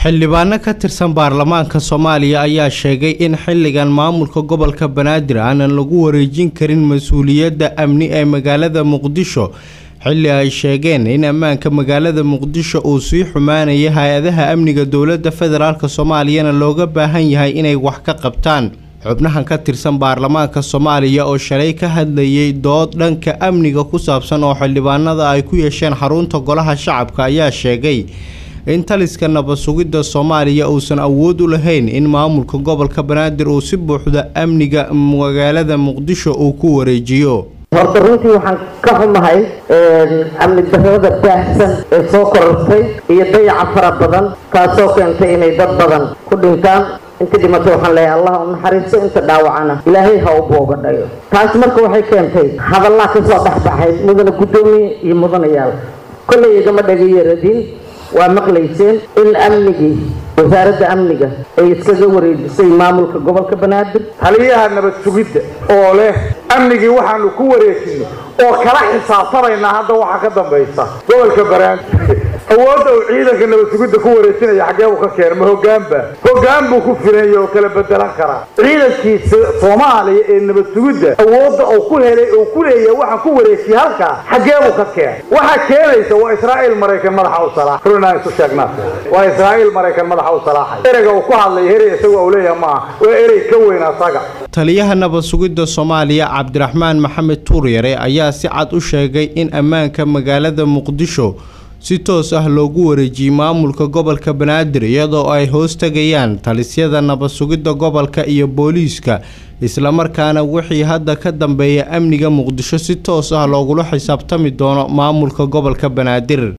xildhibaano ka tirsan baarlamaanka soomaaliya ayaa sheegay in xilligan maamulka gobolka banaadir aanan lagu wareejin karin mas-uuliyadda amni ee magaalada muqdisho xilli ay sheegeen in ammaanka magaalada muqdisho uu sii xumaanaya hay-adaha amniga dowladda federaalk soomaaliyana looga baahan yahay inay wax ka qabtaan xubnahan ka tirsan baarlamaanka soomaaliya oo shalay ka hadlayay dood dhanka amniga ku saabsan oo xildhibaanada ay ku yeesheen xarunta golaha shacabka ayaa sheegay in taliska nabad sugidda soomaaliya uusan awood u lahayn in maamulka gobolka banaadir uu si buuxda amniga magaalada muqdisho uu ku wareejiyo horta runtii waxaan ka xumahay amni darrada baahsan ee soo korortay iyo dayaca fara badan taasoo keentay inay dad badan ku dhintaan inta dhimatay waxaan leeyahay allah u naxariisto inta dhaawacana ilaahay ha u booga dhayo taas marka waxay keentay hadallaa kasoo dhexbaxay mudana guddoomiye iyo mudanayaal kollay igama dhagayaradin waa maqlayseen in amnigii wasaaradda amniga ay iskaga wareejisay maamulka gobolka banaadir taliyaha nabad sugidda oo leh amnigii waxaanu ku wareejinay oo kala xisaabtamaynaa hadda waxaa ka dambaysa gobolka banaadir awoodda uu ciidanka nabad sugidda ku wareejinaya xaggee buu ka keena ma hoggaanba hoggaan buu ku filanya oo kala bedelan karaa ciidankiisa soomaaliya ee nabad sugidda awoodda uu ku helay uu ku leeyahay waxaan ku wareejiyay halkaa xaggee buu ka keenay waxaa keenaysa waa israa'iil maraykan madaxa u salaax runaan isu sheegnaa waa israa'iil maraykan madaxa u salaaxay ereyga uu ku hadlay herey isagu uu leeyahay maaha waa erey ka weyn asaga taliyaha nabad sugidda soomaaliya cabdiraxmaan maxamed tuuryare ayaa si cad u sheegay in ammaanka magaalada muqdisho si toos ah loogu wareejiyey maamulka gobolka banaadir iyadoo ay hoos tegayaan talisyada nabad sugidda gobolka iyo booliiska islamarkaana wixii hadda ka dambeeya amniga muqdisho si toos ah loogula xisaabtami doono maamulka gobolka banaadir